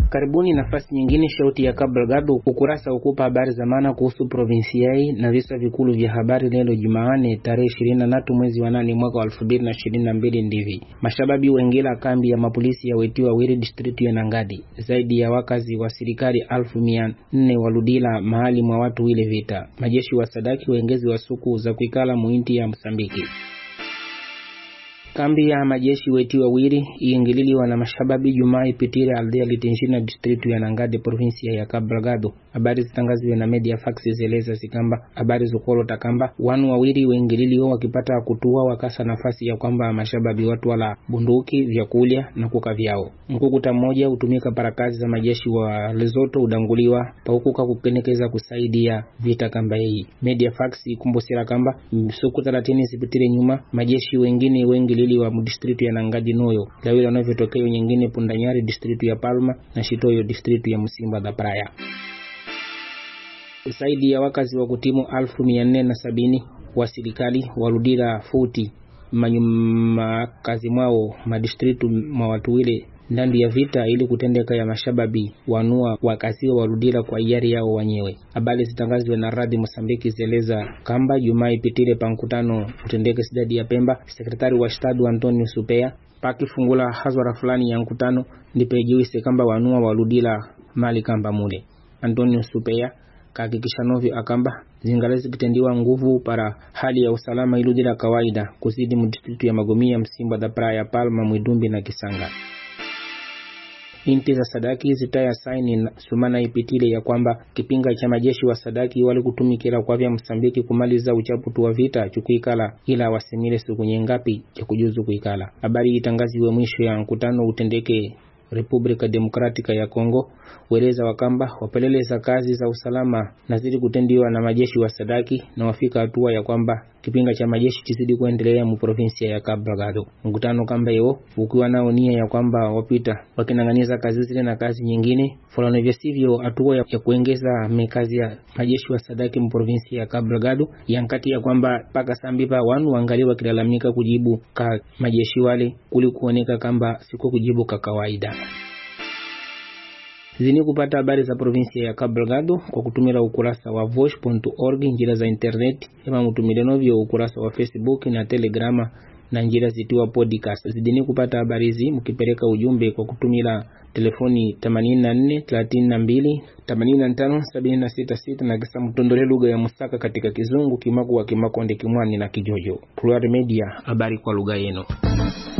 Karibuni nafasi nyingine, shauti ya Cabo Delgado, ukurasa ukupa habari za maana kuhusu provinsiai na visa vikulu vya habari leo Jumaane tarehe ishirini na tatu mwezi wa nane mwaka wa elfu mbili na ishirini na mbili ndivi mashababi wengela kambi ya mapolisi ya wetiwa wiri district ya Nangadi. Zaidi ya wakazi wa serikali alfu mia nne waludila mahali mwa watu wile vita. Majeshi wa sadaki wengezi wa suku za kuikala muinti ya Msambiki kambi ya majeshi weti wawili iingililiwa na mashababi Jumaa ipitire aldea litinjina distritu ya Nangade provinsia ya Cabo Delgado. Habari zitangaziwe na media fax zeleza zikamba habari zukolota kamba wanu wawili weingililiwa wakipata kutua wakasa nafasi ya kwamba mashababi watu wala bunduki vyakulya na kuka vyao. Mkukuta mmoja hutumika para kazi za majeshi wa Lesotho udanguliwa paukuka kukenekeza kusaidia vita kamba hii. Media fax ikumbusira kamba msuku 30 zipitire nyuma majeshi wengine wengilili wa distritu ya Nangadi noyo lawili wanavyotokeo nyingine Pundanyari distritu ya Palma na Shitoyo distritu ya Msimba da Praia. Zaidi ya wakazi wa kutimu alfu mia nne na sabini wa serikali warudira futi manyuma kazi mwao madistritu mwa watu wile ndani ya vita ili kutendeka ya mashababi wanua wakasiwa warudira kwa hiari yao wenyewe. Habari zitangazwe na radhi Mosambiki zeleza kamba Jumaa ipitile pa mkutano utendeke sidadi ya Pemba, sekretari wa shtadu Antonio Supea pakifungula hazwara fulani ya mkutano ndipejiwise kamba wanua warudira mali kamba mule. Antonio Supea kahakikisha novyo akamba zingale zikitendiwa nguvu para hali ya usalama iludira kawaida kuzidi mdistritu ya Magomia, Msimba da Praia, Palma, Mwidumbi na Kisanga inti za sadaki zitaya saini sumana ipitile ya kwamba kipinga cha majeshi wa sadaki wali kutumikila kwa vya Msambiki kumaliza uchaputu wa vita chukuikala ila wasimile siku nyengapi cha kujuzu kuikala. Habari itangaziwe mwisho ya mkutano utendeke Republika Demokratika ya Kongo weleza wakamba wapeleleza kazi za usalama na zili kutendiwa na majeshi wa sadaki na wafika hatua ya kwamba kipinga cha majeshi kizidi kuendelea mu provinsia ya Cabo Delgado. Mkutano kamba hiyo ukiwa nao nia ya kwamba wapita wakinang'aniza kazi zile na kazi nyingine fulani, vya sivyo hatua ya, ya kuongeza mekazi ya majeshi wa sadaki mu provinsia ya Cabo Delgado yankati ya kwamba paka sambipa wanu wangali wakilalamika kujibu ka majeshi wale kuli kuoneka kamba siko kujibu ka kawaida zini kupata habari za provinsia ya Cabo Delgado kwa kutumira ukurasa wa voice.org njira za internet ema mutumile novyo ukurasa wa Facebook na Telegrama na njira zitiwa podcast. Zidini kupata habari hizi mkipeleka ujumbe kwa kutumila telefoni 84 32 85 766 na kisa mtondole lugha ya Musaka katika Kizungu, Kimakuwa, Kimakonde, Kimwani na Kijojo. Plural Media, habari kwa lugha yenu.